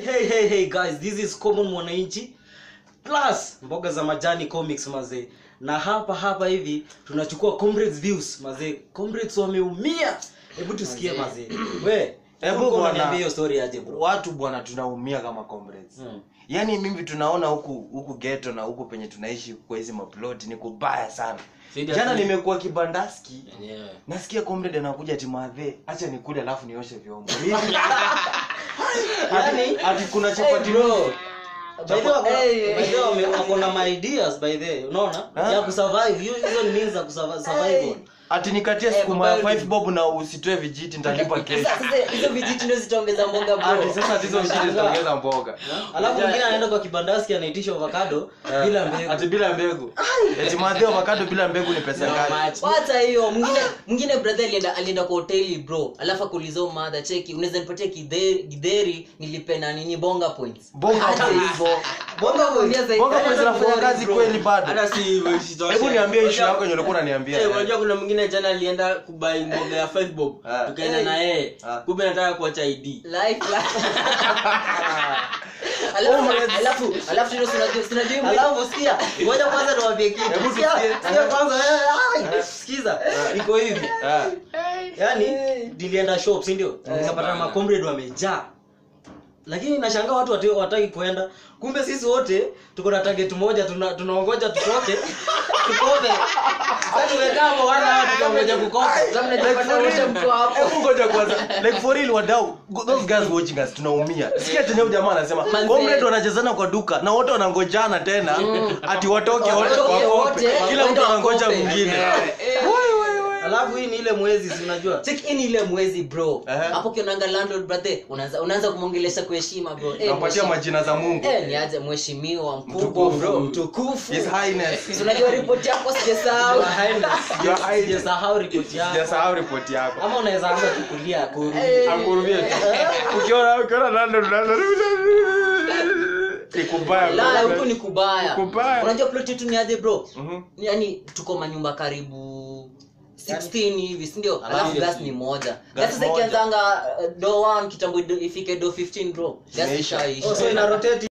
hey hey hey guys this is common mwananchi plus mboga za majani comics mazee na hapa hapa hivi tunachukua comrades views mazee comrades wameumia hebu tusikie mazee we Hebu hebu bwana. niambie hiyo story aje bro watu bwana tunaumia kama comrades Mm. yaani mimi tunaona huku huku geto na huku penye tunaishi kwa hizi maploti ni kubaya sana Sidi jana ati- nimekuwa kibandaski Yeah. nasikia comrade anakuja timadhe acha nikule alafu nioshe vyombo Yaani- ati kuna Hey, chapati bro. By the way, Chapa- wako- Hey. by the way, wame- wako na my ideas by the way, unaona Ha? ya kusurvive hiyo hizo ni means za kusurvive survival ati nikatie Eh, sukuma ya mobile. 5 bob na usitoe vijiti nitalipa kesho Sasa sasa hizo vijiti ndio zitaongeza mboga ati bro. sasa hizo vijiti zitaongeza mboga alafu mwingine anaenda kwa kibandaski anaitisha avocado Eh, bila mbegu ati bila mbegu eti madhe avocado bila mbegu ni pesa ngapi Wacha hiyo mwingine mwingine brother alienda alienda kwa hoteli bro alafu akuuliza madha cheki unaweza nipatia kidheri gidheri nilipe na nini bonga points Bonga Acha points. hivyo bonga points bonga pesa zinafanya kazi kweli bado hata si hivyo isitoshe. hebu niambie issue Unajua- yako yenye ulikuwa unaniambia Eh, unajua kuna mwingine jana alienda kubai mboga ya 5 bob Ah. tukaenda Eh. na yeye Ah. kumbe nataka kuacha id life alafu alafu alafu tena sinajua sinajua alafu sikia ngoja kwanza niwaambie kitu Hebu Sikia, tusikie. sikia kwanza eh, ai, sikiza iko hivi Ah. yaani nilienda shop si ndio nikapata macomrade wamejaa lakini nashangaa watu wati- wataki kuenda kumbe sisi wote tuko na target moja tuna- tunaongoja tutoke tukope sasa tumekaa hapo wana hawa tukangoja kukopa Hebu ngoja kwanza like for real wadau go- those guys watching us tunaumia sikia tena huyu jamaa anasema Manze. comrade wanachezana kwa duka na wote wanangojana tena ati watoke wote Watoke wakope wote, kila mtu waende anangoja wakope. mwingine alafu hii ni ile mwezi si unajua check in ile mwezi bro Ehe. hapo kionanga landlord brother unaanza unaanza kumwongelesha kwa heshima bro eh nampatia mheshimiwa- majina za mungu eh niaje mheshimiwa mkubwa Mtukufu. bro mtukufu his highness Si unajua ripoti yako sijasahau Your Highness. Your Highness. Sijasahau ripoti yako sijasahau ripoti yako ama unaweza anza kukulia kurudi Eh. angurumie tu ukiona ukiona nando unaanza ni kubaya la bro. huku ni kubaya Kubaya. unajua plot yetu ni aje bro Mhm. yani tuko manyumba karibu 16 hivi sindio alafu gas ni moja Gas gas sasa moja. ikianzanga uh, do 1 kitambo ido- ifike do 15 bro gas Zimeisha. ishaisha Oh, so ina rotate